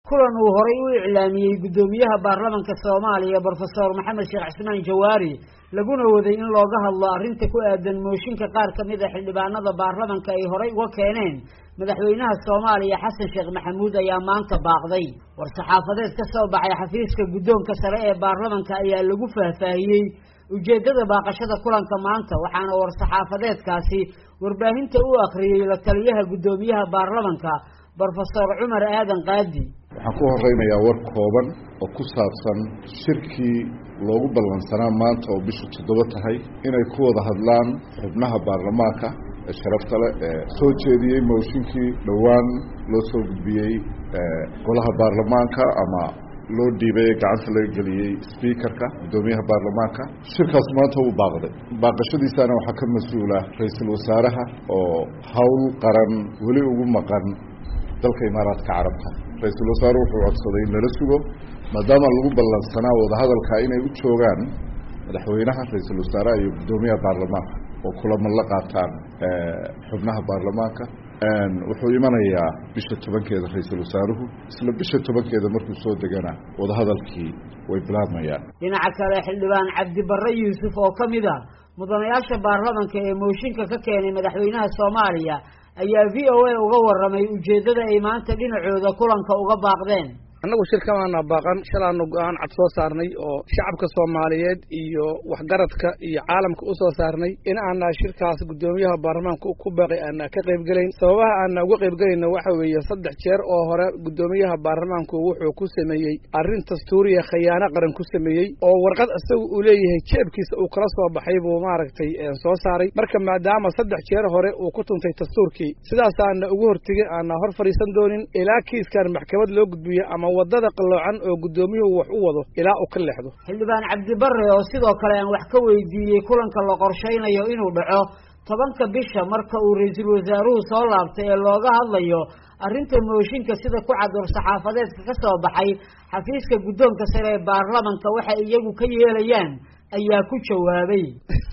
kulan uu horay u iclaamiyey guddoomiyaha baarlamanka soomaaliya brofesor maxamed sheekh cismaan jawaari laguna waday in looga hadlo arrinta ku aadan mooshinka qaar ka mid a xildhibaanada baarlamanka ay horay uga keeneen madaxweynaha soomaaliya xasan sheekh maxamuud ayaa maanta baaqday war-saxaafadeed ka soo baxay xafiiska guddoonka sare ee baarlamanka ayaa lagu faahfaahiyey ujeeddada baaqashada kulanka maanta waxaana war-saxaafadeedkaasi warbaahinta u akhriyey la taliyaha guddoomiyaha baarlamanka brofesor cumar aadan qaadi waxaan ku horeynayaa war kooban oo ku saabsan shirkii loogu ballansanaa maanta oo bishu toddoba tahay inay ku wada hadlaan xubnaha baarlamaanka ee sharafta leh ee soo jeediyey mooshinkii dhowaan loo soo gudbiyey golaha baarlamaanka ama loo dhiibay ee gacanta laga geliyey speakerka guddoomiyaha baarlamaanka shirkaas maanta uu baaqday baaqashadiisaana waxaa ka mas-uula ra-iisul wasaaraha oo howl qaran weli ugu maqan dalka imaaraadka carabka ra-iisul wasaare wuxuu codsaday in lala sugo maadaama lagu ballansanaa wadahadalka inay u joogaan madaxweynaha ra-iisul wasaaraha iyo guddoomiyaha baarlamaanka oo kulamo la qaataan xubnaha baarlamaanka wuxuu imanayaa bisha tobankeeda ra-iisul wasaaruhu isla bisha tobankeeda markuu soo degana wadahadalkii way bilaabmayaan dhinaca kale xildhibaan cabdibarre yuusuf oo ka mid a mudanayaasha baarlamanka ee mooshinka ka keenay madaxweynaha soomaaliya ayaa v o a uga warramay ujeeddada ay maanta dhinacooda kulanka uga baaqdeen annagu shirkamaana baaqan shalaanu go-aan cad soo saarnay oo shacabka soomaaliyeed iyo waxgaradka iyo caalamka u soo saarnay in aana shirkaas guddoomiyaha baarlamaanka ku baaqay aana ka qaybgelayn sababaha aana uga qaybgelayna waxa weeye saddex jeer oo hore guddoomiyaha baarlamaanku wuxuu ku sameeyey arrin dastuuriya khayaano qaran ku sameeyey oo warqad isaga uu leeyahay jeebkiisa uu kala soo baxay buu maaragtay soo saaray marka maadaama saddex jeer hore uu ku tuntay dastuurkii sidaasaana ugu hortegay aana hor fadhiisan doonin ilaa kiiskan maxkamad loo gudbiyo ama wadada qalloocan oo guddoomiyuhu wax u wado ilaa uu ka leexdo xildhibaan cabdibarre oo sidoo kale aan wax ka weydiiyey kulanka la qorshaynayo inuu dhaco tobanka bisha marka uu ra-iisul wasaaruhu soo laabtay ee looga hadlayo arrinta mooshinka sida ku cad war-saxaafadeedka ka soo baxay xafiiska guddoonka sare ee baarlamanka waxay iyagu ka yeelayaan ayaa ku jawaabay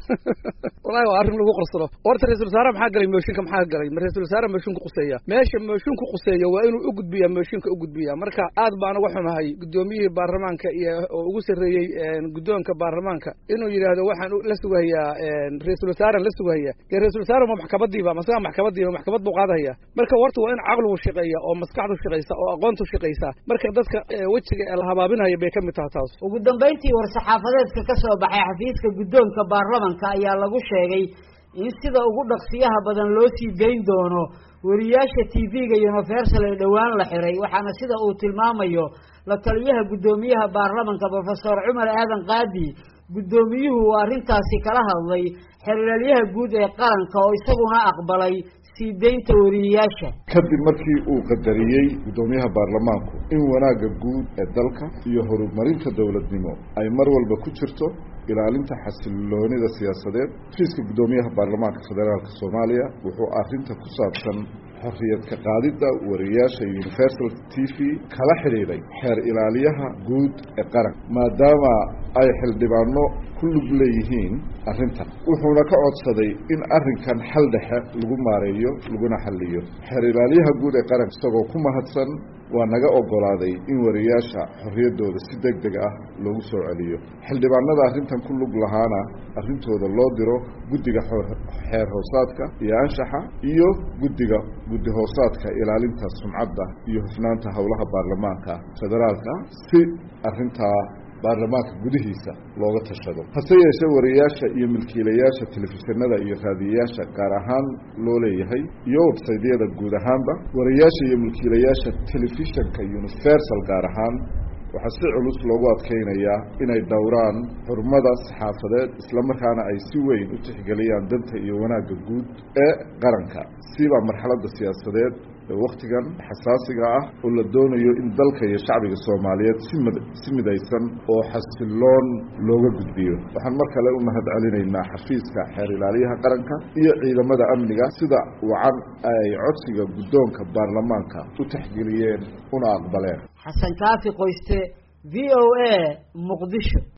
wallahi waa arrin lagu qorsado horta ra-isul wasaare maxaa galay mooshinka maxaa galay ma ra-isul wasaare mooshinka quseeya meesha moosinku quseeya waa inuu u gudbiyaa mooshinka u gudbiyaa marka aad baan uga xumahay guddoomiyihii baarlamaanka iyo oo ugu sarreeyey guddoonka baarlamaanka inuu yidhaahdo waxaan la sugahayaa ra-isul wasaaren la sugahayaa dee ra-isul wasaare ma maxkamadiiba masaga maxkamadiiba maxkamad buu qaadahaya marka horta waa in caqligu shaqeeya oo maskaxdu shaqaysa oo aqoontu shaqaysa marka dadka wejiga la habaabinaya bay ka mid taha taas ugu dambayntii war-saxaafadeedka ka soo baxay xafiiska guddoonka baarlamanka ayaa lagu sheegay in sida ugu dhaqsiyaha badan loo sii dayn doono weriyaasha t v-ga universal ee dhowaan la xiray waxaana sida uu tilmaamayo la taliyaha guddoomiyaha baarlamanka brofesor cumar aadan qaadi guddoomiyuhu uu arrintaasi kala hadlay xeerlaalyaha guud ee qaranka oo isaguna aqbalay sii daynta weriyayaasha kadib markii uu qadariyey guddoomiyaha baarlamaanku in wanaagga guud ee dalka iyo horumarinta dowladnimo ay mar walba ku jirto ilaalinta xasiloonida siyaasadeed fiiska guddoomiyaha baarlamaanka federaalka soomaaliya wuxuu arrinta ku saabsan xorriyad ka qaadidda wariyaasha universal t v kala xidhiidhay xeer ilaaliyaha guud ee qaranka maadaama ay xildhibaano ku lug leeyihiin arrintan wuxuuna ka codsaday in arrinkan xal dhexe lagu maareeyo laguna xalliyo xeer ilaaliyaha guud ee qaranka isagoo ku mahadsan waa naga ogolaaday in wariyaasha xorriyaddooda si deg deg ah loogu soo celiyo xildhibaanada arrintan ku lug lahaana arrintooda loo diro guddiga xeer hoosaadka iyo anshaxa iyo guddiga guddi hoosaadka ilaalinta sumcadda iyo hufnaanta howlaha baarlamaanka federaalka si arrintaa baarlamaanka gudihiisa looga tashado hase yeeshee wariyaasha iyo milkiilayaasha telefishinada iyo raadiyayaasha gaar ahaan loo leeyahay iyo websaydyada guud ahaanba wariyaasha iyo milkiilayaasha telefishanka universal gaar ahaan waxaa si culus loogu adkeynayaa inay dhowraan xurmada saxaafadeed islamarkaana ay si weyn u tixgeliyaan danta iyo wanaagga guud ee qaranka siba marxaladda siyaasadeed ee wakhtigan xasaasiga ah oo la doonayo in dalka iyo shacbiga soomaaliyeed simid si midaysan oo xasiloon looga gudbiyo waxaan mar kale u mahad celinaynaa xafiiska xeer ilaaliyaha qaranka iyo ciidamada amniga sida wacan ay codsiga guddoonka baarlamaanka u taxgeliyeen una aqbaleen xasan kaafi qoyste v o a muqdisho